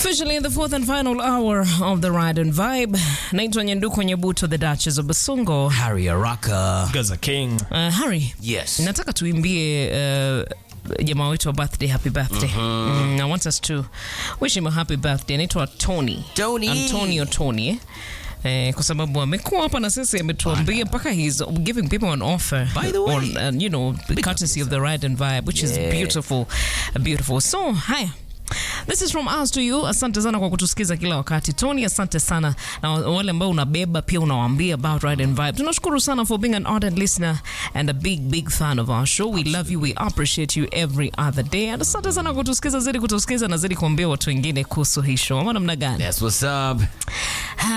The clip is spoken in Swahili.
Officially in the fourth and final hour of the Ride and Vibe, naitwa Nyanduko Nyebuto, the Duchess of Basungo. Harry Araka. Gaza King. Uh, Harry, Yes. nataka tuimbie uh, jamaa wetu wa birthday happy birthday mm, I want us to wish him a happy birthday anaitwa Tony Tony. Antonio Tony eh? Eh, kwa sababu amekuwa hapa na sisi ametuambia mpaka he's giving people an offer By the way. on, uh, you know courtesy of the ride and vibe which is Yeah. beautiful beautiful so haya This is from us to you. Asante sana kwa kutusikiza kila wakati. Tony, asante sana na wale ambao unabeba pia unawaambia about Ride and Vibe. Tunashukuru sana for being an ardent listener and a big big fan of our show. We love you. We appreciate you every other day. And asante sana kwa kutusikiza, zidi kutusikiza na zidi kuambia watu wengine kuhusu hii show. Ama namna gani? That's what's up.